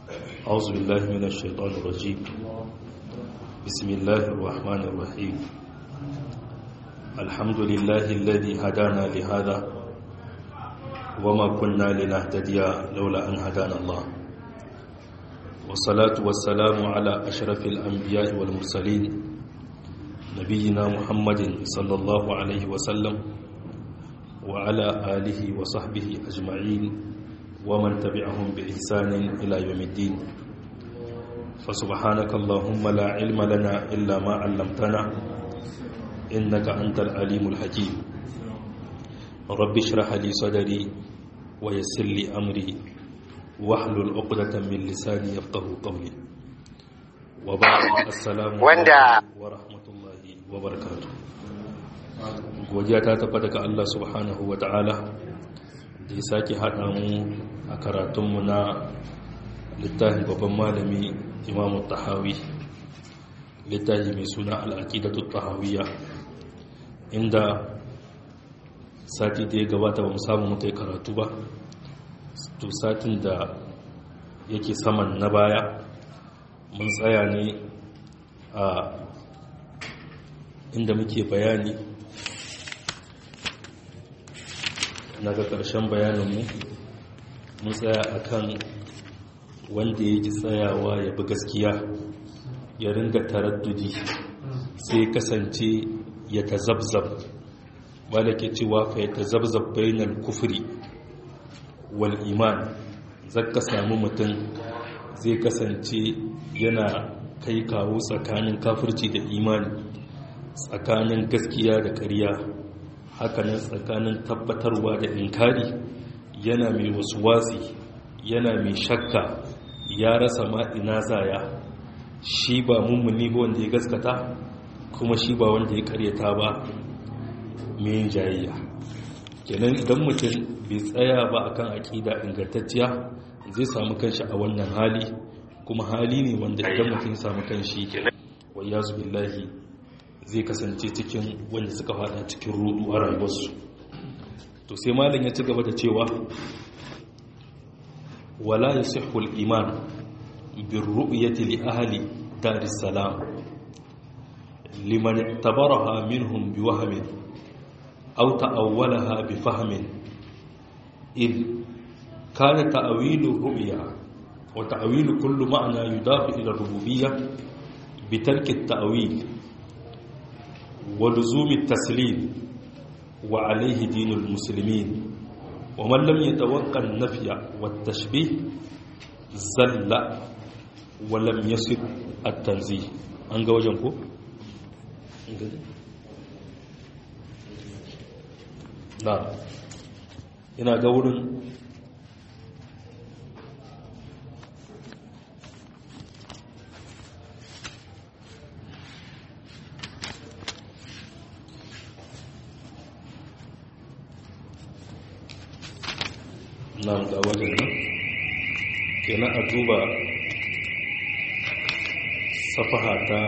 أعوذ بالله من الشيطان الرجيم بسم الله الرحمن الرحيم الحمد لله الذي هدانا لهذا وما كنا لنهتدي لولا أن هدانا الله والصلاة والسلام على أشرف الأنبياء والمرسلين نبينا محمد صلى الله عليه وسلم وعلى آله وصحبه أجمعين ومن تبعهم بإحسان إلى يوم الدين فسبحانك اللهم لا علم لنا إلا ما علمتنا إنك أنت العليم الحكيم رب اشرح لي صدري ويسر لي أمري واحلل عقدة من لساني يفقه قولي وبعد السلام عليكم ورحمة الله وبركاته godiya ta tabbata ga Allah subhanahu wa ta'ala da ya sake haɗa mu a karatunmu na littafin babban malami imamu tahawi littafi mai suna al'aƙidatu tahawiyya inda sati da ya gabata ba mu samu muka yi karatu ba to satin da yake saman na baya mun tsaya ne a inda muke bayani na ga ƙarshen bayaninmu mun tsaya a kan wanda ya ji tsayawa ya bi gaskiya ya ringa taraddudi sai kasance ya ta zabzab ba da ke cewa fa ya ta zabzab bainal kufuri wal iman zaka samu mutum zai kasance yana kai kawo tsakanin kafirci da imani tsakanin gaskiya da ƙarya hakanan tsakanin tabbatarwa da inkari yana mai wasu watsi yana mai shakka ya rasa ma ina zaya shi ba mummuni ba wanda ya gaskata kuma shi ba wanda ya karyata ba mai jayayya kenan idan mutum bai tsaya ba akan aƙida ingantacciya zai samu kanshi a wannan hali kuma hali ne wanda idan mutum ya samu kanshi wa yazu billahi zai kasance cikin wanda suka fada cikin rudu a rayuwarsu to sai malin ya ci gaba da cewa wala yasihhu al-iman bir ru'yati li ahli dar salam liman tabaraha minhum bi wahmin aw ta'awwalaha bi fahmin id kana ta'wilu ru'ya wa ta'wilu kullu ma'na yudafu ila rububiyyah bi tarki at-ta'wil ولزوم التسليم وعليه دين المسلمين ومن لم يتوقع النفي والتشبيه زل ولم يصب التنزيه an ga wajen ko? na ina ga wurin nan ga wajen nan kenan a duba safaha ta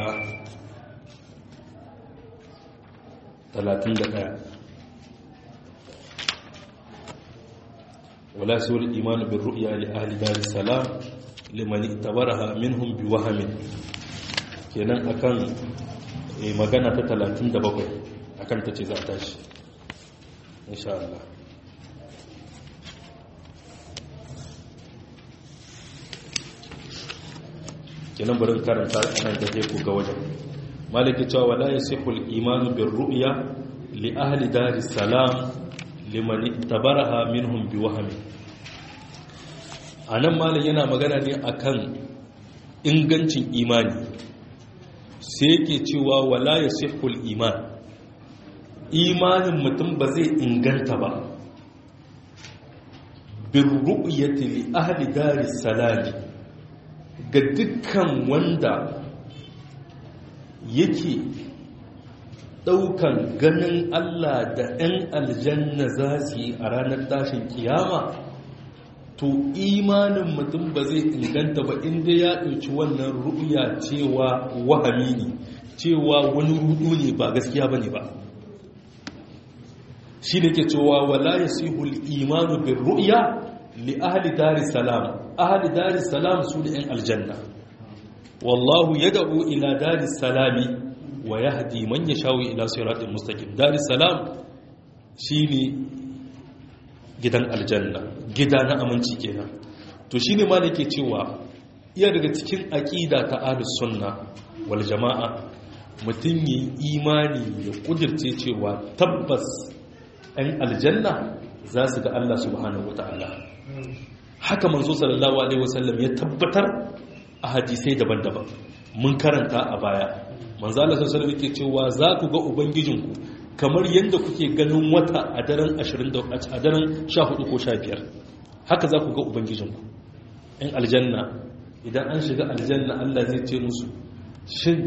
31 wala suwar imanu bin ru'ya li ahli dar salam liman tabaraha minhum bi wahamin kenan akan magana ta 37 akan ta ce za a tashi insha Allah kenan bari karanta nan da ke ga wajen maliki cewa wala yasihul iman bir ru'ya li ahli daris salam liman tabaraha minhum bi wahmi anan malin yana magana ne akan ingancin imani sai yake cewa wala yasihul iman imanin mutum ba zai inganta ba bir ru'yati li ahli daris salam ga dukkan wanda yake ɗaukan ganin Allah da ‘yan aljanna za su yi a ranar tashin kiyama to imanin mutum ba zai inganta ba inda ya ɗauki wannan ru'ya cewa wahami ne cewa wani rudu ne ba gaskiya ba ne ba shi ne ke cewa wala ya sihul imanu bin ru'ya li ahli daris salam ahli daris salam su ne yan aljanna wallahu yad'u ila daris salami wa yahdi man yashawu ila siratal mustaqim daris salam shine gidan aljanna gida na aminci kenan to shine ma nake cewa iya daga cikin aqida ta ahlus sunna wal jamaa mutum yi imani ya kudirce cewa tabbas ɗan aljanna za su ga Allah subhanahu wata'ala haka manzo sallallahu alaihi wasallam ya tabbatar a hadisai daban-daban mun karanta a baya manzo Allah sallallahu alaihi yake cewa za ku ga ubangijinku kamar yadda kuke ganin wata a daren 20 a daren 14 ko 15 haka za ku ga ubangijinku ɗan aljanna idan an shiga aljanna Allah zai ce musu shin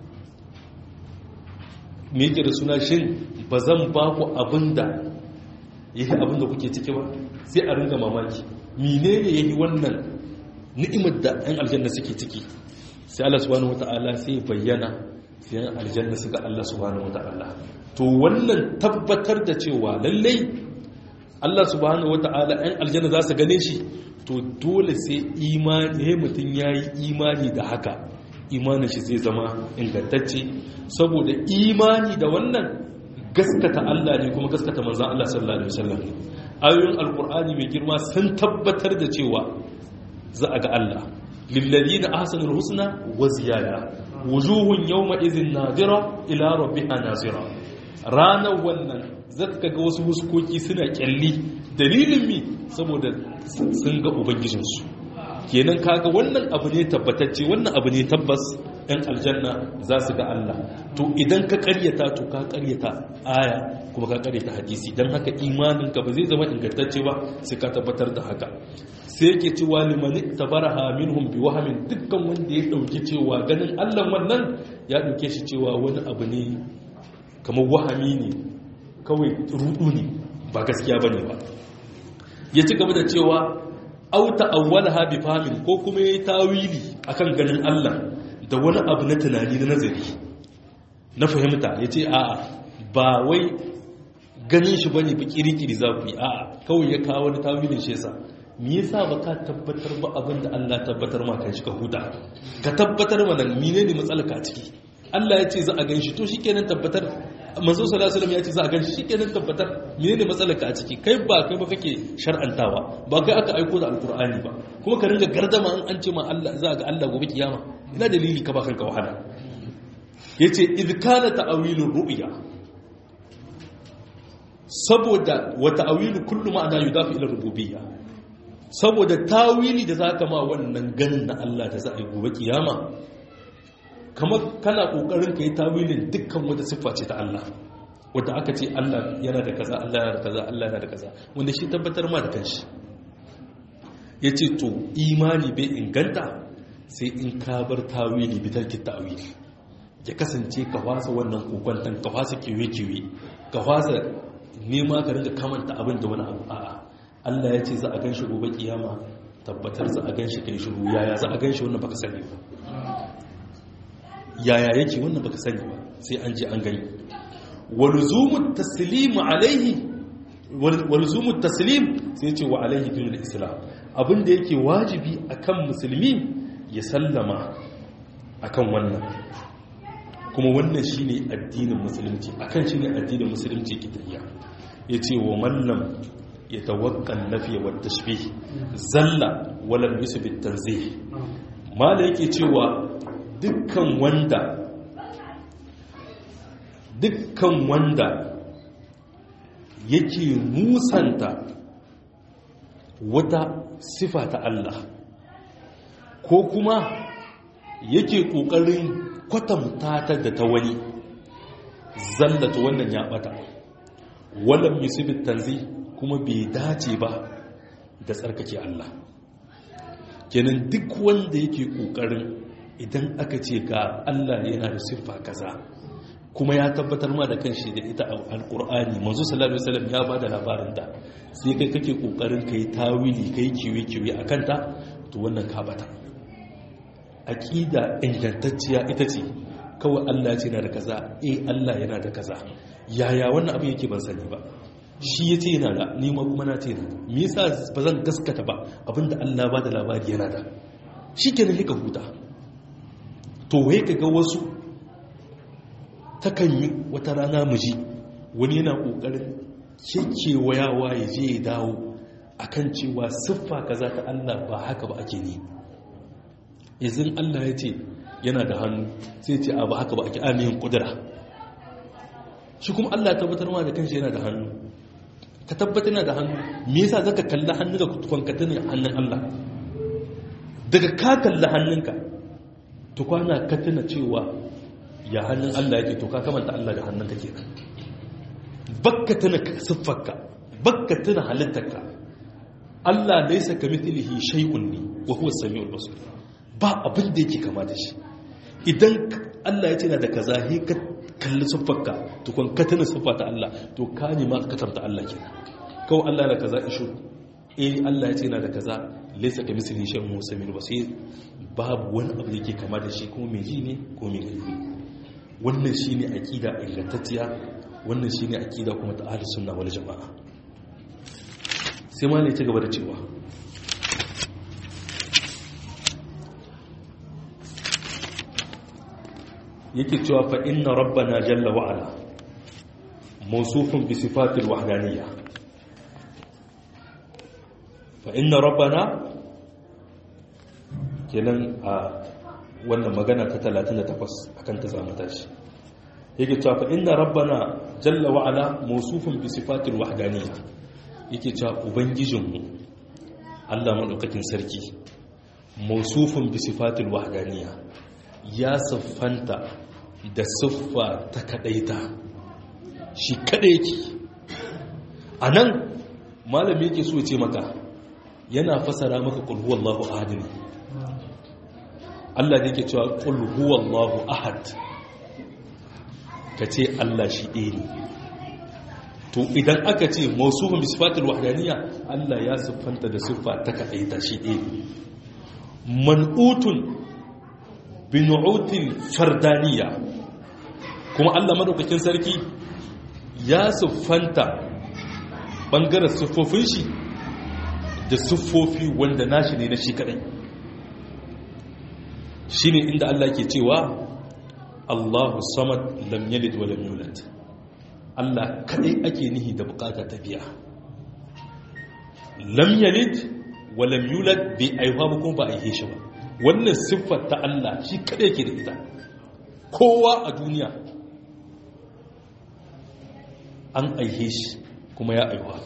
me yake da suna shin ba zan ba ku abinda yake abinda kuke ciki ba sai a ringa mamaki menene yayi wannan ni'imar da ɗan aljanna suke ciki sai Allah subhanahu wata'ala sai bayyana sai ɗan aljanna suka Allah subhanahu wata'ala to wannan tabbatar da cewa lallai Allah subhanahu wata'ala ɗan aljanna za su gane shi to dole sai imani mutum yayi imani da haka imanin shi zai zama ingantacce saboda imani da wannan gaskata Allah ne kuma gaskata manzan Allah sallallahu alaihi wasallam ayoyin alkur'ani mai girma sun tabbatar da cewa za a ga Allah lilladina ahsanul husna wa ziyada wujuhun yawma idhin nadira ila rabbiha nazira ranar wannan zaka ga wasu huskoki suna kyalli dalilin mi saboda sun ga ubangijinsu kenan kaga wannan abu ne tabbatacce wannan abu ne tabbas ɗan aljanna za su ga Allah to idan ka karyata to ka karyata aya kuma ka karyata hadisi don haka imaninka ba zai zama ingantacce ba sai ka tabbatar da haka sai yake cewa limani tabaraha minhum bi wahamin dukkan wanda ya dauki cewa ganin Allah wannan ya dauke shi cewa wani abu ne kamar wahami ne kawai rudu ne ba gaskiya bane ba ya ci gaba da cewa auta awwalaha bi fahmin ko kuma yayi tawili akan ganin Allah da wani abu na tunani na nazari na fahimta yace a'a ba wai ganin shi bane bi kirikiri za ku yi a'a kawai ya kawo wani tawilin shi yasa me yasa baka tabbatar ba abin da Allah tabbatar ma kan shi ka huta ka tabbatar mana menene matsalar ka ciki Allah ya ce za a gan shi to shikenan tabbatar manzo sallallahu alaihi wasallam ya ce za a gan shi shikenan tabbatar menene matsalar ka a ciki kai ba kai ba kake shar'antawa ba kai aka aiko da alkur'ani ba kuma ka ringa gardama an an ce ma Allah za ga Allah gobe kiyama ina dalili ka ba kanka wahala yace id kana ta'wilur ru'ya saboda wa ta'wilu kullu ma'ana yudafi ila rububiyya saboda tawili da zaka ma wannan ganin na Allah da za a yi gobe kiyama kamar kana kokarin ka yi tawilin dukkan wata siffa ce ta Allah wadda aka ce Allah yana da kaza Allah yana da kaza Allah yana da kaza wanda shi tabbatar ma da kanshi ya ce to imani bai inganta sai in ka bar tawili bi tarki tawili ya kasance ka fasa wannan kokwantan ka fasa kiwe-kiwe ka fasa nema ka ringa kamanta abin da wani abu a'a Allah ya ce za a gan shi gobe kiyama tabbatar za a gan shi kai shiru yaya za a gan shi wannan baka sani ba yaya yake wannan baka sani ba sai an je an gani walzumu taslim alaihi walzumu taslim sai ce wa alaihi dinul islam abinda yake wajibi akan musulmi ya sallama akan wannan kuma wannan shine addinin musulunci akan shine addinin musulunci ke tafiya yace wa mallam yatawakkal nafiya wa tashbih zalla wala yusbit tanzih mala yake cewa dukkan wanda dukkan wanda yake musanta wata sifa ta Allah ko kuma yake ƙoƙarin kwatanta ta da ta wani zallata wannan ya bata wannan musibin tanzi kuma bai dace ba da tsarkake Allah kenan duk wanda yake ƙoƙarin idan aka ce ga Allah yana da siffa kaza kuma ya tabbatar ma da kanshi da ita alkur'ani manzo sallallahu alaihi wasallam ya bada labarin da sai kai kake kokarin kai tawili kai kiwe kiwe akan ta to wannan ka bata aqida ingantacciya ita ce kawai Allah ya ce yana da kaza eh Allah yana da kaza yaya wannan abin yake ban sani ba shi ya ce yana da nima kuma na ce yana da me yasa ba zan gaskata ba abinda Allah ba da labari yana da shi ke nan huta to wai ka ga wasu takan yi wata rana miji wani yana ƙoƙarin kekewayawa ya je ya dawo akan cewa siffa kaza ta Allah ba haka ba ake ne izin Allah ya ce yana da hannu sai ce a ba haka ba ake amiyin kudura shi kuma Allah ya tabbatar ma da kanshi yana da hannu ka tabbatar yana da hannu me yasa zaka kalli hannu da kwankata ne hannun Allah daga ka kalli hannunka to kwana ka tuna cewa ya hannun Allah yake to ka kamanta Allah da hannunka kenan bakka tuna siffarka bakka tuna halittarka Allah laisa kamithlihi shay'un ne wa huwa as-sami'ul basir ba abin da yake kama da shi idan Allah ya ce na da kaza he ka kalli siffarka to kun ka tuna siffa ta Allah to ka ne ma ka tanta Allah kenan kawai Allah da kaza ishu eh Allah ya ce na da kaza laisa kamithlihi shay'un wa huwa as-sami'ul basir babu wani abu da yake kama da shi kuma mai ji ne ko mai gani wannan shine aqida ingantacciya wannan shine aqida kuma ta ahlus sunna wal jamaa sai ma ne ci gaba da cewa yake cewa fa inna rabbana jalla wa ala mawsufun bi sifatil wahdaniyya fa inna rabbana kenan a wannan magana ta 38 akan ta zamu tashi yake cewa fa inna rabbana jalla wa ala mawsufun bi sifatil wahdaniyya yake cewa ubangijinmu Allah madaukakin sarki mawsufun bi sifatil wahdaniyya ya siffanta da siffa ta kadaita shi kada yake anan malami yake so ce maka yana fasara maka qul huwallahu ahad ne Allah ne yake cewa qul huwallahu ahad kace Allah shi ɗaya ne to idan aka ce mausufin bi sifatul wahdaniyya Allah ya siffanta da siffa ta kadaita shi ɗaya ne man'utun bi nu'util fardaniyya kuma Allah madaukakin sarki ya siffanta bangaren siffofin shi da siffofi wanda nashi ne na shi kadai shine inda Allah ke cewa Allahu samad lam yalid wa lam yulad Allah kadai ake nihi da bukata ta biya lam yalid wa lam yulad bi aiwa ba kuma ba a yi shi ba wannan siffar ta Allah shi kadai ke da ita kowa a duniya an aihe shi kuma ya aiwa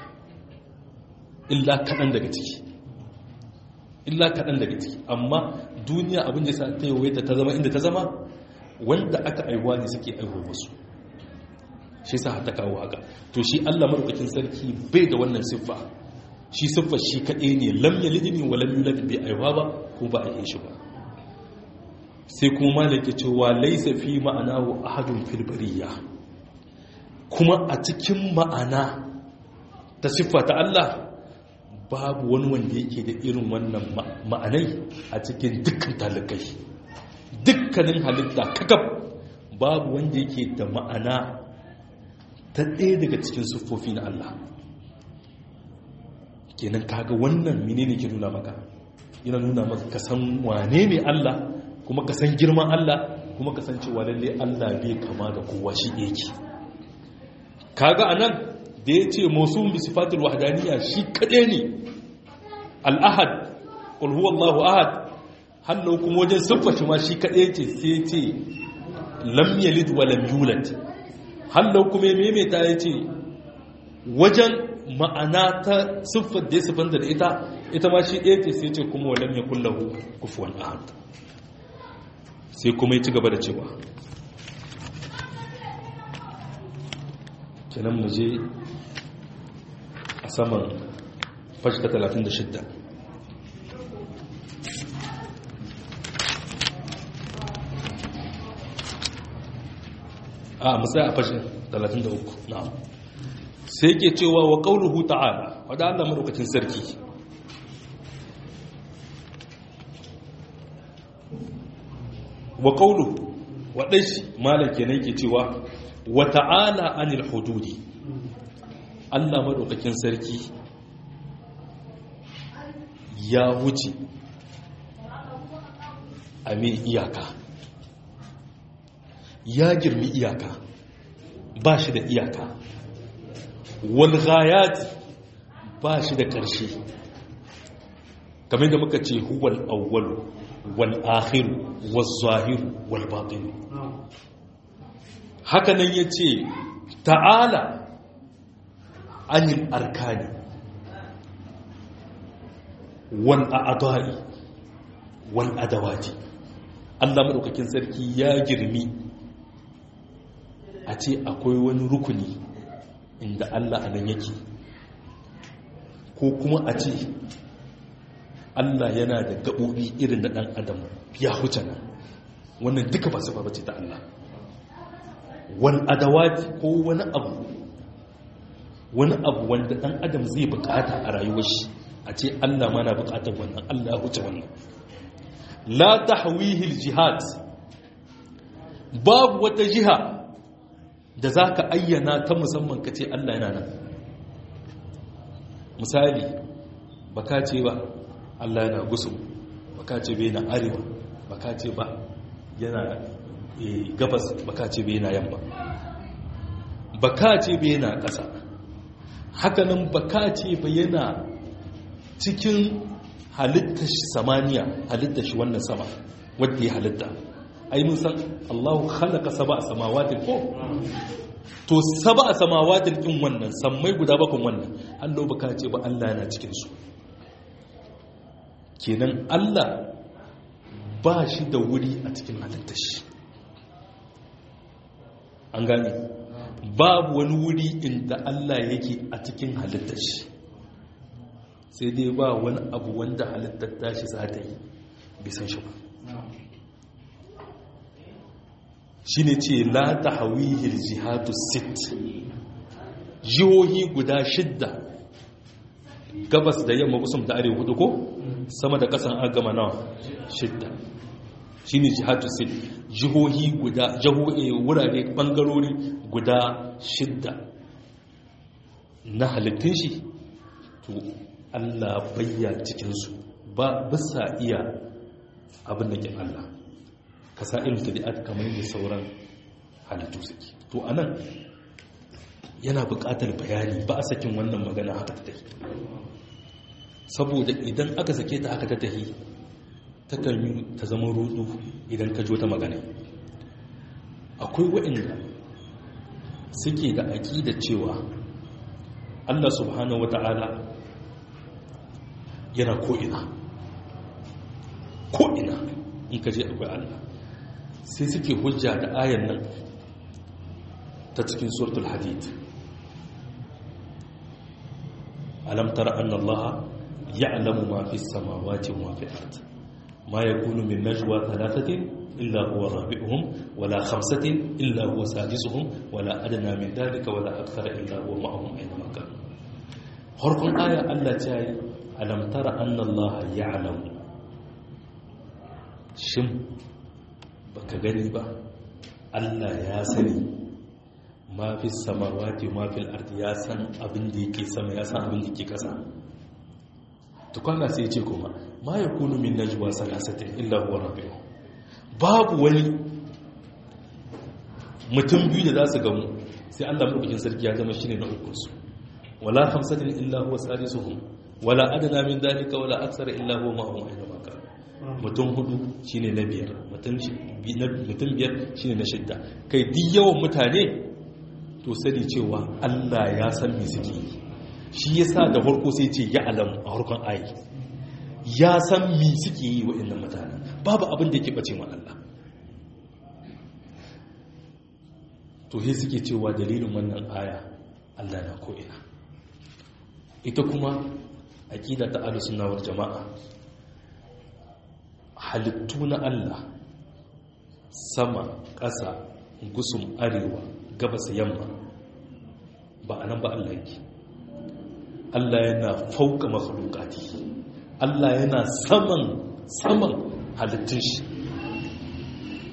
illa kaɗan daga ciki illa kaɗan daga ciki amma duniya abin da sa ta yawaita ta zama inda ta zama wanda aka aiwa ne suke aiwa wasu shi sa ta kawo haka to shi allah marukakin sarki bai da wannan siffa shi siffa shi kaɗai ne lam yalid ne wa lam yulad bai aiwa ba ko ba a yi shi ba sai kuma malaka cewa laisa fi ma'anahu ahadun fil bariyya kuma a cikin ma'ana ta siffa ta Allah babu wani wanda yake da irin wannan ma'anai a cikin dukkan talikai dukkanin halitta kakab babu wanda yake da ma'ana ta ɗaya daga cikin siffofi na Allah kenan kaga wannan menene ke nuna maka yana nuna maka ka san wane ne Allah kuma ka san girman Allah kuma ka san cewa lalle Allah bai kama da kowa shi yake kaga anan da ya ce musul bi sifatul wahdaniyya shi kade ne al-ahad qul huwallahu ahad hannu kuma wajen sifface ma shi kade ce sai ya ce lam yalid wa lam yulad hannu kuma ya maimaita ya ce wajen ma'ana ta siffar da ya siffanta da ita ita ma shi ɗaya ce sai ce kuma wa lam yakul lahu kufuwan ahad sai kuma ya ci gaba da cewa kenan mu je a saman fashka 36 a musaya a fashin 33 na'am sai ke cewa wa qauluhu ta'ala wadda Allah madaukakin sarki wa qawlu wadai shi malam kenan yake cewa wa ta'ala anil hududi Allah maɗaukakin sarki ya wuce a mai iyaka ya girmi iyaka ba shi da iyaka walghayati ba shi da ƙarshe kamar da muka ce huwal awwalu wal akhiru wal zahiru wal batinu haka nan ya ce ta'ala anil arkani wal a'adai wal adawati Allah madaukakin sarki ya girmi a ce akwai wani rukuni inda Allah a nan yake ko kuma a ce Allah yana da gaɓoɓi irin da ɗan adam ya huce nan wannan duka ba su ba ce ta Allah wani adawati ko wani abu wani abu wanda ɗan adam zai bukata a rayuwar shi a ce Allah mana bukatar wannan Allah huce wannan la tahwihil jihad babu wata jiha da za ka ayyana ta musamman ka ce Allah yana nan misali baka ce ba Allah yana gusu baka ce bai na arewa baka ce ba yana gabas baka ce bai na yamma baka ce bai na ƙasa hakanan baka ce ba yana cikin halittar shi samaniya halittar shi wannan sama wadda ya halitta ai mun san Allahu khalaqa sab'a samawatin ko to sab'a samawatin din wannan sammai guda bakon wannan Allah baka ce ba Allah yana cikin su kenan Allah ba shi da wuri a cikin halittar shi an gane babu wani wuri inda Allah yake a cikin halittar shi sai dai ba wani abu wanda halittar tashi za ta yi bisan shi ba shi ne ce la ta hawihil jihadu sit jihohi guda shidda gabas da yamma kusum da arewa hudu ko sama da kasan agama nawa shidda shi ne jihadu sit jihohi guda jihohi wurare bangarori guda shidda na halittun shi to allah bayya cikinsu ba bisa iya abin da ke allah kasa irin tabi'at kamar da sauran halittu suke to anan yana buƙatar bayani ba a sakin wannan magana haka ta tafi saboda idan aka sake ta haka ta tafi ta kalmi ta zama rudu idan ka jo ta magana akwai waɗanda suke da aƙida cewa Allah subhanahu wata'ala yana ko'ina ko'ina in ka je akwai Allah sai suke hujja da ayan nan ta cikin suratul hadid alam tara anna allaha ya'lamu ma fi samawati wa ma fi ard ma yakunu min najwa thalathatin illa huwa rabi'uhum wala khamsatin illa huwa sadisuhum wala adna min dhalika wala akthara illa huwa ma'ahum aina ma kanu harkun aya Allah ta yi alam tara anna allaha ya'lamu shin baka gani ba Allah ya sani ma fi samawati ma fil ardi ya san abin da yake sama ya san abin da yake kasa tukwana sai ce kuma ma yakunu min najwa salasatin illa huwa rabbuh babu wani mutum biyu da za su gamu sai Allah madaukakin sarki ya zama shine na ukun su wala khamsatin illa huwa sadisuhum wala adna min dalika wala aksara illa huwa ma'ahum aina ma kanu mutum hudu shine na biyar mutum biyar shine na shidda kai duk yawan mutane to sani cewa Allah ya san me suke yi shi yasa da farko sai ce ya alam a harkon ayi ya san me suke yi waɗannan mutane babu abin da yake bace ma Allah to he suke cewa dalilin wannan aya Allah na ko'ina ita kuma aqida ta ahlus sunna wal jama'a halittu na Allah sama ƙasa gusum arewa gabas yamma ba a nan ba Allah yake Allah yana fauka makhlukati Allah yana saman saman halittun shi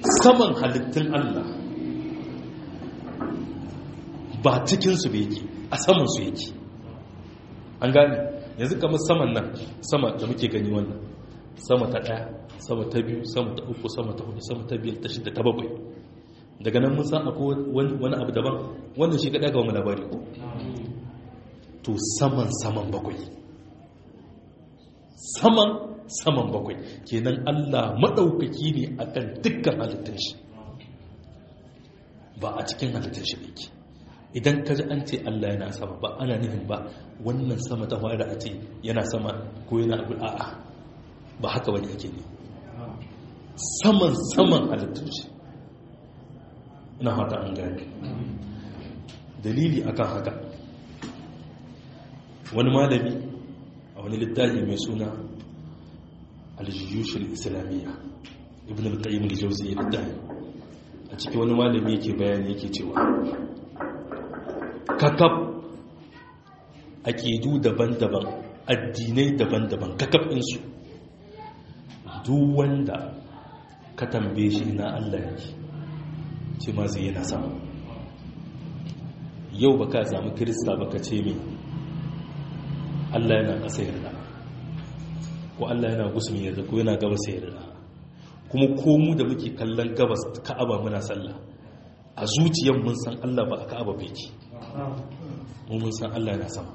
saman halittun Allah ba cikinsu ba yake a saman su yake an gane yanzu kamar saman nan sama da muke gani wannan sama ta ɗaya sama ta biyu sama ta uku sama ta hudu sama ta biyar ta shida ta bakwai daga nan mun san akwai wani abu daban wannan shi kaɗa ga wani labari ko to saman saman bakwai saman saman bakwai kenan allah maɗaukaki ne akan dukkan halittun shi ba a cikin halittun shi yake idan ka ji an ce allah yana sama ba ana nufin ba wannan sama ta fara a ce yana sama ko yana abu a'a ba haka wani ake ne saman saman halittun shi ina hata an gane dalili akan haka wani malami a wani littafi mai suna aljiyushin islamiyya ibn al-qayyim al-jawzi ya littafi a cikin wani malami yake bayani yake cewa kakab aƙidu daban-daban addinai daban-daban kakab ɗinsu duk wanda ka tambaye shi na Allah yake ce ma zai yana sama yau ba ka sami kirista ba ka ce mai Allah yana ƙasa yarda ko Allah yana gusumi yarda ko yana gabas yarda kuma komu da muke kallon gabas ka'aba muna sallah a zuciyar mun san Allah ba a ka'aba bai ki mu mun san Allah yana sama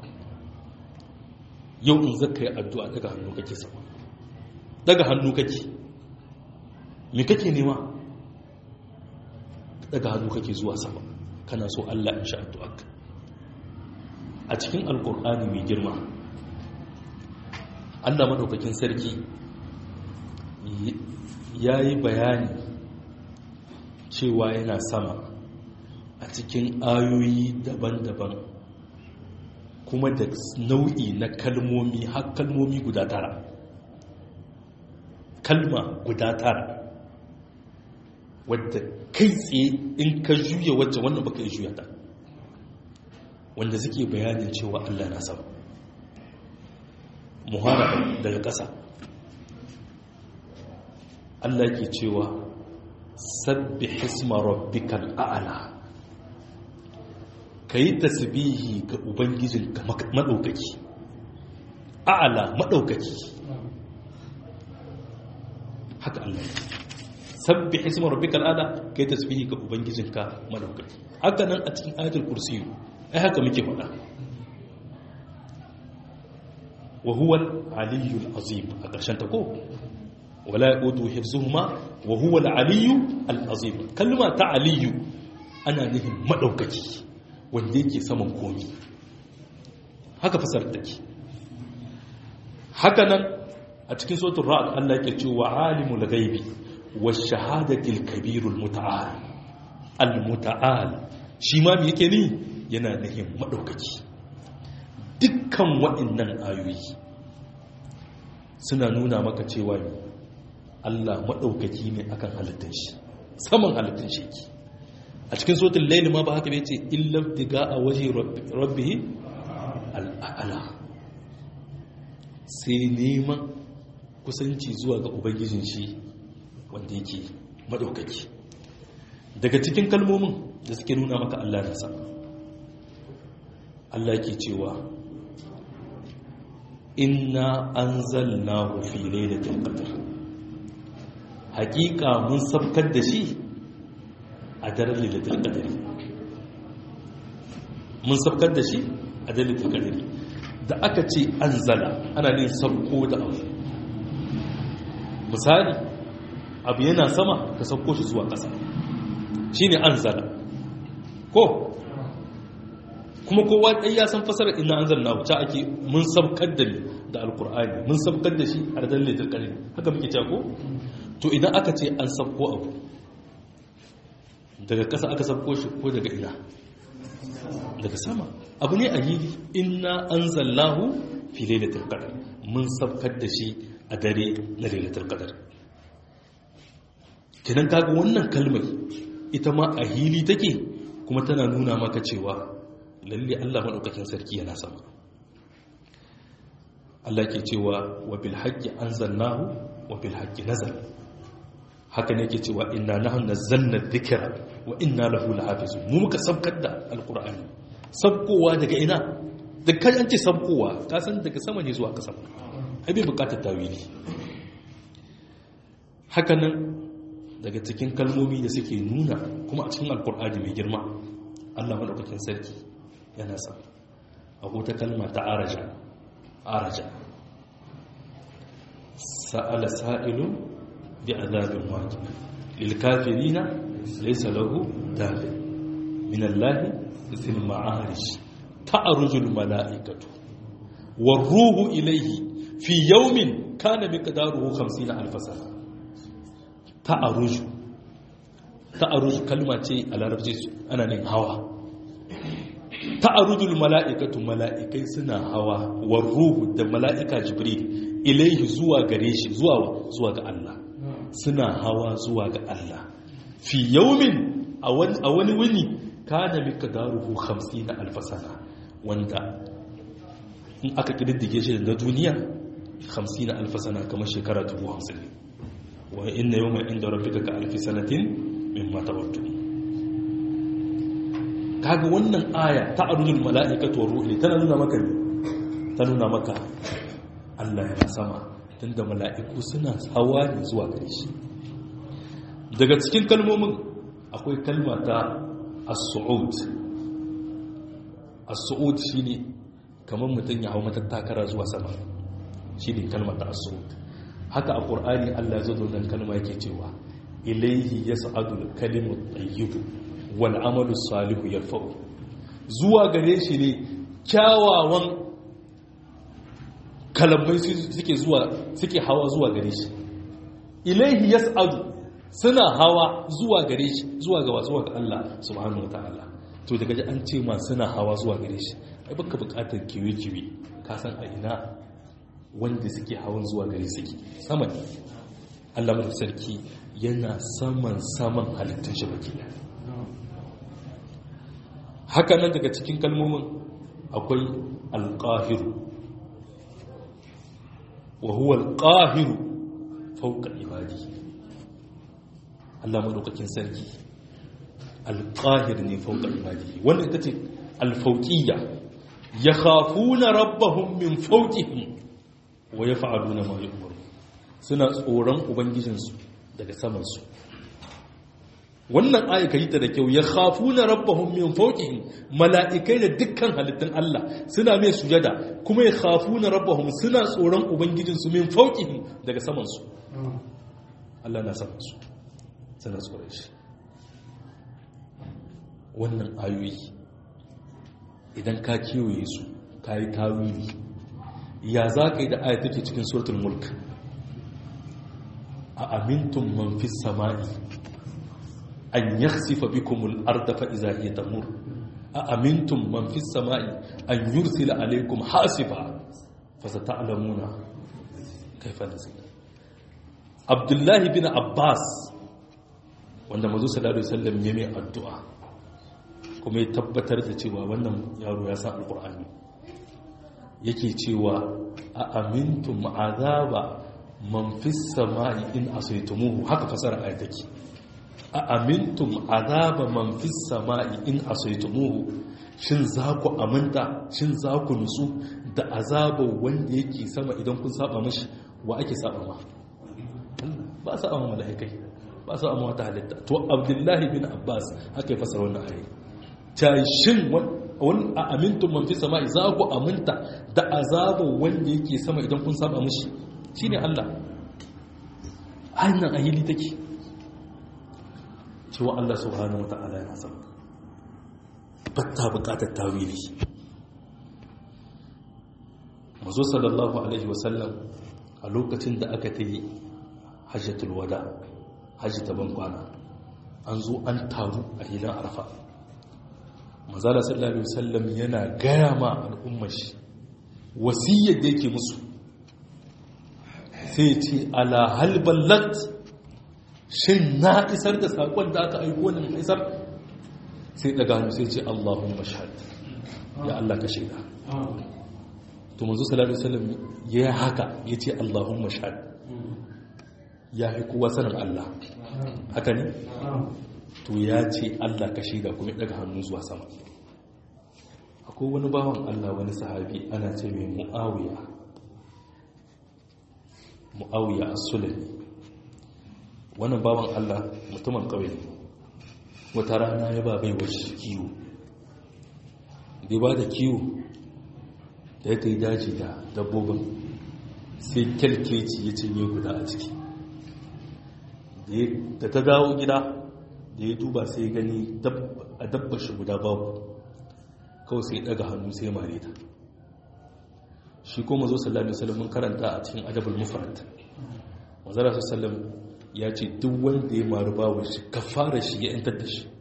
yau in zaka yi addu'a daga hannu kake sama daga hannu kake me kake nema daga hannu kake zuwa sama kana so Allah in sha addu'arka a cikin alkur'ani mai girma Allah madaukakin sarki ya yi bayani cewa yana sama a cikin ayoyi daban-daban kuma da nau'i na kalmomi har kalmomi guda tara kalma guda tara wadda kai tsaye in ka juya wacce wannan baka yi juya ta wanda suke bayanin cewa Allah na sama muhara daga ƙasa Allah ke cewa sabbi hisma rabbikal a'la kayi tasbihi ga ubangijinka madaukaki a'la madaukaki haka Allah ya sabbi hisma rabbikal a'la kayi tasbihi ga ubangijinka madaukaki haka nan a cikin ayatul kursiyu ai haka muke faɗa wa huwa al-aliyyul azim a ƙarshen ta ko wala yaqutu hifzuhuma wa huwa al-aliyyu al-azim kalma ta aliyyu ana nufin madaukaki wanda yake saman komi haka fasar take haka nan a cikin suratul ra'd Allah yake cewa alimul ghaibi wash-shahadati al-kabirul muta'al al-muta'al shi ma me yake ni yana nufin maɗaukaki dukkan waɗannan ayoyi suna nuna maka cewa ne Allah maɗaukaki ne akan halittar shi saman halittar shi yake a cikin sotin laili ma ba haka bai ce illar diga a waje rabbi al'ala sai neman kusanci zuwa ga ubangijin shi wanda yake maɗaukaki daga cikin kalmomin da suke nuna maka Allah na sama Allah ke cewa inna anzalnahu fi lailatul qadr hakika mun sabkar da shi a daren lailatul qadr mun sabkar da shi a daren lailatul qadr da aka ce anzala ana ne sabko da abu misali abu yana sama ka sabko shi zuwa ƙasa shine anzala ko kuma kowa ɗai ya san fasarar ina an zanna wuce ake mun sabkar da ni da alkur'ani mun sabkar da shi a radar laitar ƙarni haka muke cewa ko to idan aka ce an sabko abu daga ƙasa aka sabko shi ko daga ina daga sama abu ne a yili inna an zallahu fi lailatul qadar mun sabkar da shi a dare na lailatul qadar kenan kaga wannan kalmar ita ma a hili take kuma tana nuna maka cewa lalle Allah maɗaukakin sarki yana sama Allah ke cewa wa bil haqqi anzalnahu wa bil haqqi nazal haka ne ke cewa inna nahnu nazzalna dhikra wa inna lahu lahafizun mu muka sabkar da alqur'ani sabkowa daga ina da kai an ce sabkowa ka san daga sama ne zuwa kasa ai bai bukatar tawili hakanan daga cikin kalmomi da suke nuna kuma a cikin alkur'ani mai girma Allah madaukakin sarki yana sa a wata kalma ta araja araja sa'ala sa'ilun bi azabin wajib lil kafirina laysa lahu dafi min Allah fil ma'arij ta'ruju al mala'ikatu war ruhu ilayhi fi yawmin kana miqdaruhu 50 alf sana ta'aruju ta'aruju kalma ce a larabci ana nin hawa ta'arujul mala'ikatu mala'ikai suna hawa war ruhu da mala'ika jibril ilaihi zuwa gare shi zuwa zuwa ga Allah suna hawa zuwa ga Allah fi yawmin a wani wuni kana miqdaruhu 50 alf sana wanda in aka kididdige shi da duniya 50 alf sana kamar shekara 50 ne wa inna yawma inda rabbika ka alfi sanatin mimma tawaddu kaga wannan aya ta arujul mala'ikatu war ruhi tana nuna maka ne ta nuna maka Allah yana sama tunda mala'iku suna hawa ne zuwa gare shi daga cikin kalmomin akwai kalma ta as-su'ud as-su'ud shine kamar mutum ya hawo matattakara zuwa sama shine kalmar ta as-su'ud haka a ƙur'ani Allah ya zo nan kalma yake cewa ilaihi yas'adul kalimut tayyibu wal amalu salihu yarfa'u zuwa gare shi ne kyawawan kalamai suke zuwa suke hawa zuwa gare shi ilaihi yas'adu suna hawa zuwa gare shi zuwa ga zuwa ga Allah subhanahu wataala to daga ji an ce ma suna hawa zuwa gare shi ai baka bukatar kiwe-kiwe ka san a ina wanda suke hawan zuwa gare suke sama ne Allah mai sarki yana saman saman halittun shi baki haka nan daga cikin kalmomin akwai alƙahiru wa huwa alƙahiru fauka ibadi Allah maɗaukakin sarki alƙahir ne fauka ibadi wanda ita ce alfauƙiyya ya khafuna rabbahum min fauqihim wa yaf'aluna ma yu'maru suna tsoron ubangijinsu daga samansu wannan aya kai ta da kyau ya khafuna rabbahum min fawqihim mala'ikai da dukkan halittun Allah suna mai sujada kuma ya khafuna rabbahum suna tsoron ubangijinsu min fawqihim daga samansu Allah na samansu suna tsoron shi wannan ayoyi idan ka kewaye su ka yi tawili ya za ka yi da aya take cikin suratul mulk a amintun man fi sama'i an yakhsifa bikumul arda fa iza hiya tamur a amintun man fi sama'i an yursila alaykum hasiba fa sata'lamuna kayfa nasir abdullahi bin abbas wanda manzo sallallahu alaihi wasallam ya mai addu'a kuma ya tabbatar da cewa wannan yaro ya san alqur'ani yake cewa a amintum azaba man fis sama'i in asaytumuhu haka fasara ayat take a amintum azaba man fis sama'i in asaytumuhu shin za ku aminta shin za ku nusu da azaba wanda yake sama idan kun saba mashi wa ake saba ma ba sa amma malaikai ba sa amma wata halitta to abdullahi bin abbas haka ya fasara wannan ayat ta shin wani a amintun manfi sama'i za ku aminta da azabin wanda yake sama idan kun saba mushi shi ne Allah hannun ahili take cewa Allah subhanahu wa ta'ala yana sama batta bukatar tawili mazo sallallahu alaihi wasallam a lokacin da aka ta yi hajjatul wada hajji ta bankwana an zo an taru a hilin arfa mazala sallallahu alaihi wasallam yana gaya ma al'ummar shi wasiyyar da yake musu sai ce ala hal ballat shin na isar da sakon da aka aiko ni isar sai daga hannu sai ce Allahumma shahad ya Allah ka shaida to manzo sallallahu alaihi wasallam ya haka yace Allahumma shahad ya fi kowa sanin Allah haka ne to ya ce Allah ka shaida kuma daga hannu zuwa sama akwai wani bawan Allah wani sahabi ana ce mai mu'awiya mu'awiya as-sulami wannan bawan Allah mutumin ƙauye wata rana ya ba bai wasu kiwo da ba da kiwo da ya kai daji da dabbobin sai kyalkeci ya cinye guda a ciki da ta dawo gida da ya duba sai gani a dabba shi guda babu kawai sai daga hannu sai mare ta shi ko mazo sallallahu alaihi wasallam karanta a cikin adabul mufrad manzara sallallahu ya ce duk wanda ya maru bawon shi kafara shi ya yantar da shi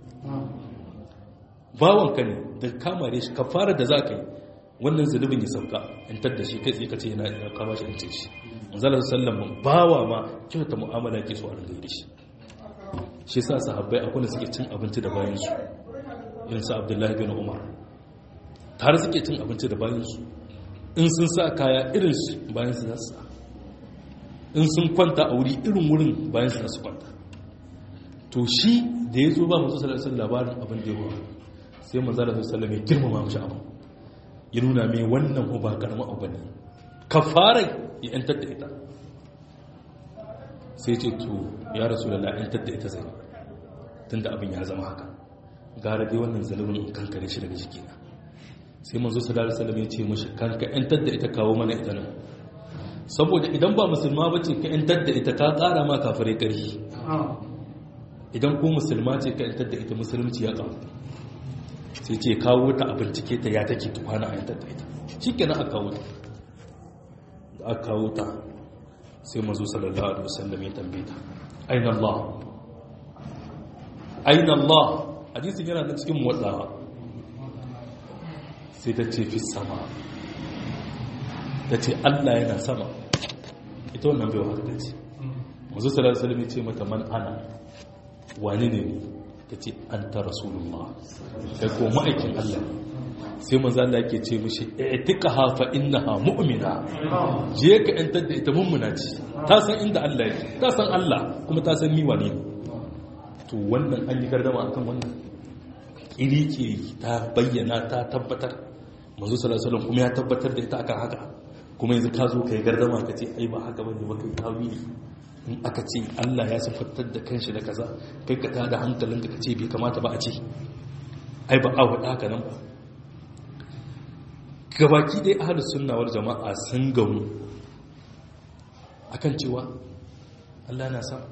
bawon ka ne da kamare shi kafara da zaka yi wannan zulubin ya sauka yantar da shi kai tsaye kace yana ya kama shi yantar shi manzara sallallahu bawa ma kyauta mu'amala ke so a ringa da shi shi sa sahabbai akwai suke cin abinci da bayan su irin sa abdullahi bin umar tare suke cin abinci da bayan su in sun sa kaya irin su bayan su zasu in sun kwanta a wuri irin wurin bayan su zasu kwanta to shi da ya zo ba masu salasun labarin abin da yawa sai manzala su salame girmama mashi abu ya nuna mai wannan ba karama abu ne ka fara ya yantar da ita sai ce to ya rasu da la'yantar da ita zai tun da abin ya zama haka gara dai wannan zalibin kankare shi daga jikina sai manzo sallallahu alaihi ya ce mashi kanka yantar da ita kawo mana ita nan saboda idan ba musulma ba ce ka yantar da ita ka kara ma kafirai ƙarfi idan ko musulma ce ka yantar da ita musulunci ya kawo sai ce kawo ta a bincike ta ya take tukwana a yantar da ita shi kenan aka kawo ta da aka kawo ta sai mazu sallallahu alaihi wasallam ya tambaye ta aina Allah aina Allah hadisin yana da cikin motsawa sai ta ce fi sama ta ce Allah yana sama ita wannan bai wa ta ce mazu sallallahu alaihi wasallam ya ce mata man ana wani ne ta ce an ta rasulullah kai ko ma'aikin Allah sai manzo Allah yake ce mishi i'tiqaha fa innaha mu'mina je ka yantar da ita mummuna ce ta san inda Allah yake ta san Allah kuma ta san ni wane to wannan an yi gardama akan wannan kirike ta bayyana ta tabbatar manzo sallallahu alaihi wasallam kuma ya tabbatar da ita akan haka kuma yanzu ka zo kai gardama ka ce ai ba haka bane ba kai tawili in aka ce Allah ya sifattar da kanshi da kaza kai ka tada hankalinka ka ce bai kamata ba a ce ai ba a wada haka nan ba gabaki dai ahlus sunna wal jama'a sun gamu akan cewa Allah na sa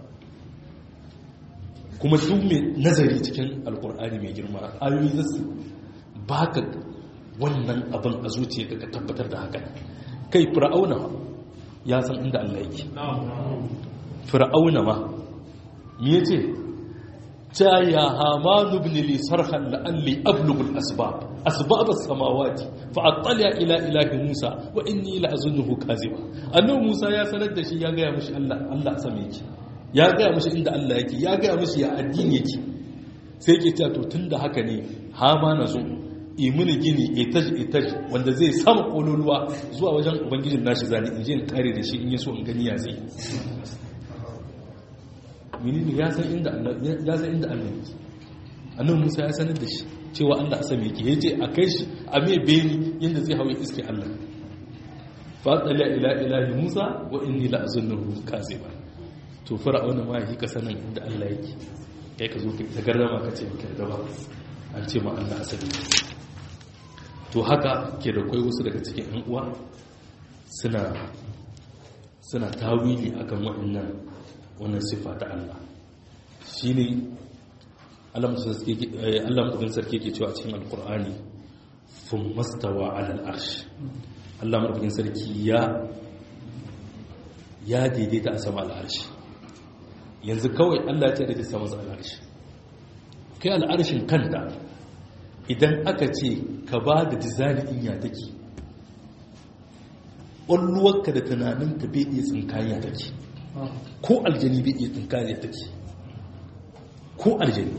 kuma duk mai nazari cikin alkur'ani mai girma ayoyi zasu baka wannan abin a zuciya ka tabbatar da haka kai fir'auna ya san inda Allah yake fir'auna ma me yace ta ya hamanu ibn li sarhan la'alli ablughu al-asbab asbab as-samawati fa attali ila ilahi musa wa inni la'azunnuhu kaziba annabi musa ya sanar da shi ya ga mishi Allah Allah sama yake ya ga mishi inda Allah yake ya ga mishi ya addini yake sai yake cewa to tunda haka ne hama na zo imini gini etaj etaj wanda zai sama kololuwa zuwa wajen ubangijin nashi zani in je in kare da shi in yaso in gani ya zai menene ya san inda Allah ya san inda Allah yake annabi Musa ya sanar da shi cewa Allah a same yake yace a kai shi a me beni yanda zai hawo iske Allah fa tsala ila ilahi Musa wa inni la azunnuhu kaziba to fir'auna ma yake sanin inda Allah yake kai ka zo ka garrama ka ce ka da ba an ce ma Allah asabi to haka ke da kai wasu daga cikin ɗan uwa suna suna tawili akan waɗannan wannan siffa ta Allah shi ne Allah mutum sarki ke cewa a cikin alkur'ani fun mastawa alal arshi Allah mutum sarki ya ya daidaita a sama al'arshi yanzu kawai Allah ya ce da ta sama al'arshi kai al'arshin kanta idan aka ce ka ba da dizani in ya take ƙwalluwarka da tunaninka bai iya tsinkaya take ko aljani bai iya tsinkaya take ko aljani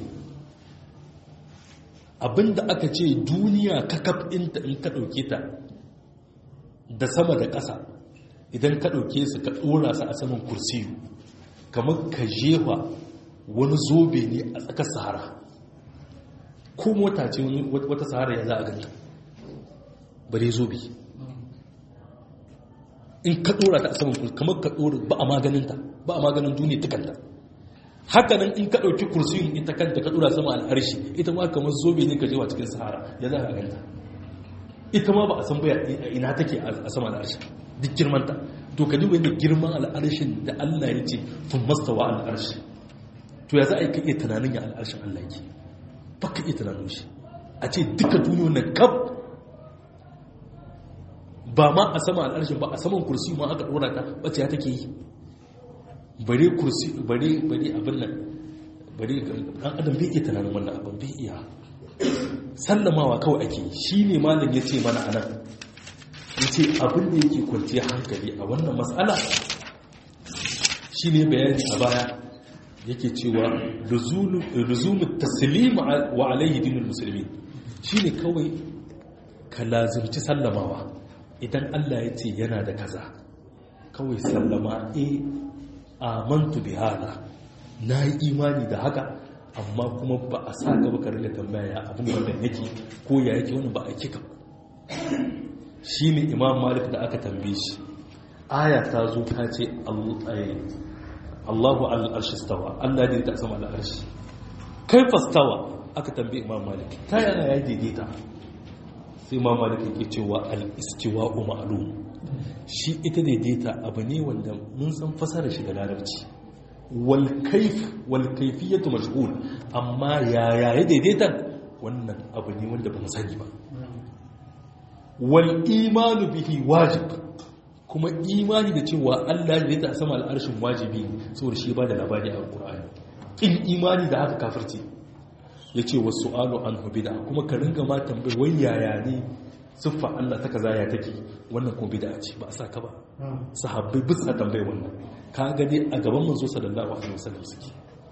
abinda aka ce duniya kakaf inta in ka ɗauke ta da sama da ƙasa idan ka ɗauke su ka ɗora su a saman kursiyu kamar ka jefa wani zobe ne a tsakar sahara ko mota ce wata sahara ya za a ganta bare zobe in ka dora ta a saman kursi kamar ka dora ba a maganinta ba a maganin duniya ta kanta haka nan in ka ɗauki kursiyin ita kanta ka dora sama al'arshi ita ma kamar zobe ne ka jewa cikin sahara ya za a ganta ita ma ba a san baya a ina take a sama al'arshi duk girmanta to ka duba yadda girman al'arshin da Allah ya ce tun mastawa al'arshi to ya za a yi ka iya tunanin ya al'arshin Allah yake ba ka iya tunanin shi a ce duka duniya na kaf ba ma a sama al'arshin ba a saman kursi ma aka ɗora ta wacce ya take yi bare kursi bare bare abin nan bare ɗan adam bai iya tunanin wannan abin bai iya sallamawa kawai ake shi ne malam ya ce mana anan ya ce abin da yake kwanciya hankali a wannan matsala shi ne bayani a baya yake cewa luzumu taslim wa alayhi dinul musulmi shi ne kawai ka lazimci sallamawa idan Allah ya ce yana da kaza kawai sallama e amantu bi hada na yi imani da haka amma kuma ba a sa gaba ka ringa tambaya abin wannan yake ko ya yake wani ba a kika shi ne imam malik da aka tambaye shi aya ta zo ta ce allahu al'arshi stawa allah ne ta sama al'arshi kai fastawa aka tambaye imam malik ta yana ya daidaita sai imam malik yake cewa al'istiwa ma'lum shi ita daidaita abu ne wanda mun san fasara shi da larabci walkaif walkaifiyatu mashhul amma yaya ya daidaita wannan abu ne wanda ba mu sani ba wal imanu bihi wajib kuma imani da cewa Allah ya ta sama al'arshin wajibi saboda shi ba da labari a Qur'ani in imani da haka kafirci yace wasu alu an bid'a kuma ka ringa ma tambayi wai yaya ne siffa Allah ta kaza ya take wannan kuma bid'a ce ba a saka ba sahabbai bisa tambaye wannan ka ga dai a gaban manzo sallallahu alaihi wasallam suke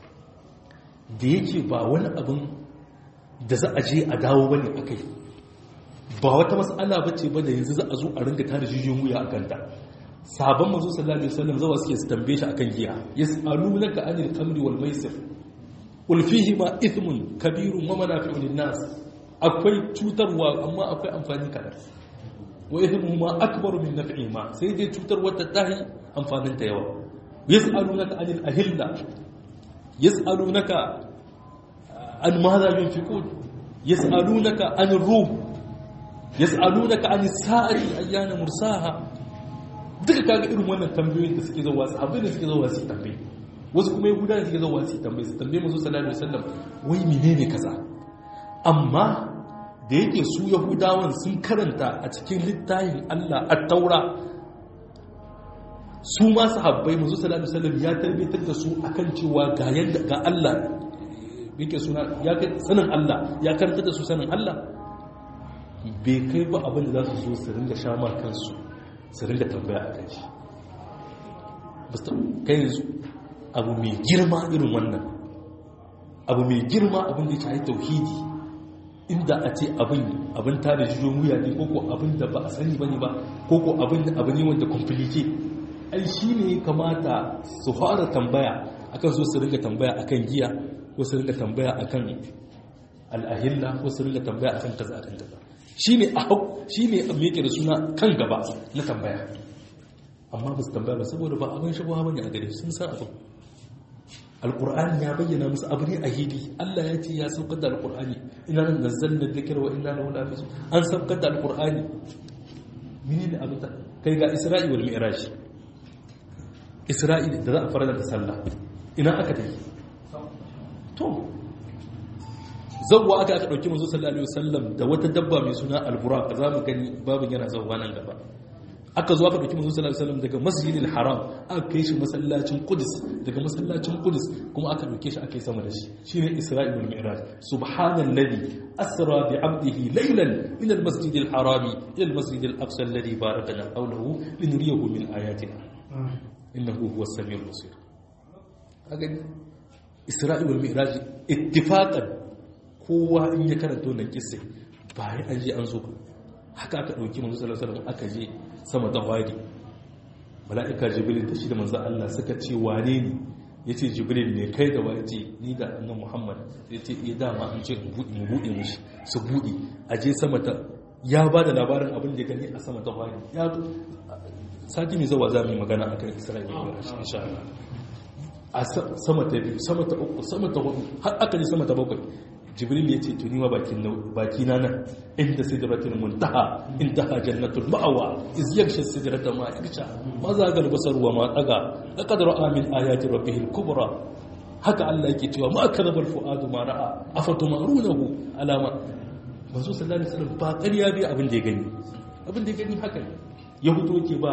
da yake ba wani abin da za a je a dawo bane akai ba wata mas'ala bace ba da yanzu za a zo a ringa tare jijiyoyin wuya akan ta sabon manzo sallallahu alaihi wasallam zawa suke su tambaye shi akan giya yas'alunaka anil khamri wal maisir qul fihi ma ithmun kabirun wa manafi'un lin-nas akwai cutarwa amma akwai amfani kaɗan wa ithmu ma akbaru min naf'i ma sai dai cutar wata tahi amfanin ta yawa yas'alunaka anil ahilla yas'alunaka an madha yunfiqun yas'alunaka anir ruh yas'alunaka anis sa'ati ayyana mursaha duka kaga irin wannan tambayoyin da suke zuwa sahabbai da suke zuwa su tambaye wasu kuma yahuda da suke zuwa su tambaye su tambaye manzo sallallahu alaihi wasallam wai menene kaza amma da yake su yahudawan sun karanta a cikin littafin Allah a taura su ma sahabbai manzo sallallahu alaihi wasallam ya tarbitar da su akan cewa ga yanda ga Allah yake suna ya kai sanin Allah ya karanta da su sanin Allah bai kai ba abin da za su zo su ringa sha ma kansu su ringa tambaya a kanshi kai yanzu abu mai girma irin wannan abu mai girma abin da ya shahi tauhidi inda a ce abin abin tare jijon wuya ne koko abin da ba a sani bane ba koko abin da abu ne wanda komplike ai shi ne kamata su fara tambaya akan so su ringa tambaya akan giya ko su ringa tambaya akan al'ahilla ko su ringa tambaya akan kaza akan kaza shi ne a hau shi ne a meke da suna kan gaba na tambaya amma ba su tambaya ba saboda ba abin shabuwa bane a gare sun san abin alƙur'ani ya bayyana musu abu ne a hili Allah ya ce ya saukar da alƙur'ani ina nan nazzalna dhikra wa inna lahu lahafizun an saukar da alƙur'ani mene ne abin kai ga Isra'i wal Mi'raj Isra'i da za a fara da sallah ina aka tafi to zawwa aka aka dauki manzo sallallahu alaihi wasallam da wata dabba mai suna al-buraq za mu gani babin yana zawwa nan gaba aka zo aka dauki manzo sallallahu alaihi wasallam daga masjidil haram aka kai shi masallacin qudus daga masallacin qudus kuma aka dauke shi aka yi sama da shi shine isra'il wal mi'raj subhanallazi asra bi 'abdihi laylan min al-masjidil haram ila al-masjidil aqsa alladhi barakna hawlahu linuriyahu min ayatina innahu huwas samiul basir kaga isra'il wal mi'raj ittifaqan kowa in ya karanta wannan kissa ba ya an je an zo ba haka aka ɗauki manzo sallallahu alaihi wasallam aka je sama ta wadi mala'ika jibril da shi da manzo Allah suka ce wane ne yace jibril ne kai da waje ni da annabi muhammad yace eh dama an ce mu buɗe mu buɗe mishi su buɗe a je sama ta ya ba da labarin abin da gani a sama ta bayan ya sati mai zawa za mu yi magana a kan isra'ila ya shi insha Allah a sama ta biyu sama ta uku sama ta hudu har aka ji sama ta bakwai jibril ya ce tuni ma baki na nan inda sidratul muntaha intaha jannatul ma'awa iz yaksha sidrata ma yaksha ma za ga basar wa ma daga laqad ra'a min ayati rabbihil kubra haka Allah yake cewa ma kadhabal fuadu ma ra'a afatumarunahu alama manzo sallallahu alaihi wasallam ba ƙarya bai abin da ya gani abin da ya gani haka ne ya fito yake ba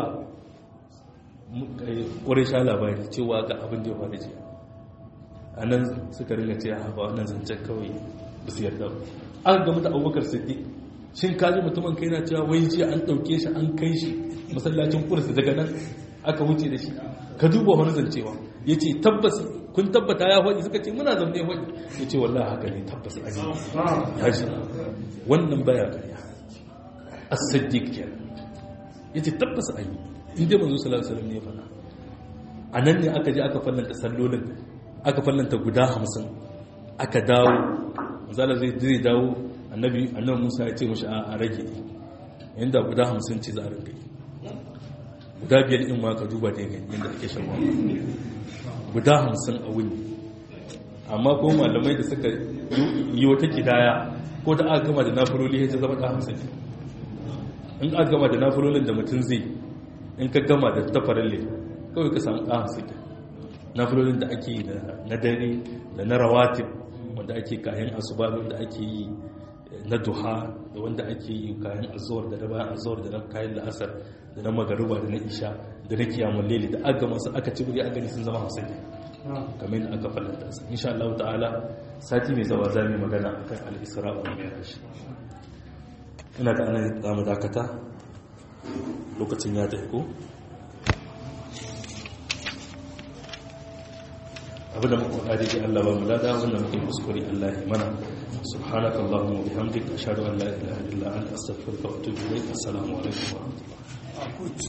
ƙwarisha labari cewa ga abin da ya faru jiya a nan suka ringa ce a ba wannan zancen kawai ba su yarda ba aka gama da abubakar siddiq shin kaji mutumin kai na cewa wai jiya an ɗauke shi an kai shi masallacin kursu daga nan aka wuce da shi ka duba wani zancewa ya ce tabbas kun tabbata ya faɗi suka ce muna zaune faɗi ya ce wallah haka ne tabbas a yi ya shi wannan baya karya as-siddiq kenan ya ce tabbas a yi inda manzo sallallahu alaihi wasallam ne faɗa a nan ne aka je aka fallanta sallolin aka fallanta guda hamsin aka dawo zala zai zai dawo annabi annabi Musa ya ce mashi a rage inda guda hamsin ce za a rinka guda biyar in ma ka duba da yanayin yadda ake shan guda hamsin a wuni amma ko malamai da suka yi wata kidaya ko da aka gama da nafuroli ya zama da hamsin in aka gama da nafurolin da mutum zai in ka gama da tafarille kawai ka samu ɗan hamsin nafulolin da ake yi na dare da na rawatib wanda ake kayan asuba wanda ake yi na duha da wanda ake yi kayan azuwar da na bayan azuwar da na kayan la'asar da na magaruba da na isha da na kiyamun lele da aka masu aka ci buri a gani sun zama hamsin ne kamar da aka falanta su insha Allah ta'ala sati mai zawa za mu magana akan al-isra wa mi'raj ina ga anan za mu dakata lokacin ya tafi ko abinda muka faɗa da Allah ba mu lada wanda muke kuskure Allah ya mana subhanaka allahumma wa bihamdika ashhadu an la ilaha illa anta astaghfiruka wa atubu ilayk assalamu alaikum wa rahmatullahi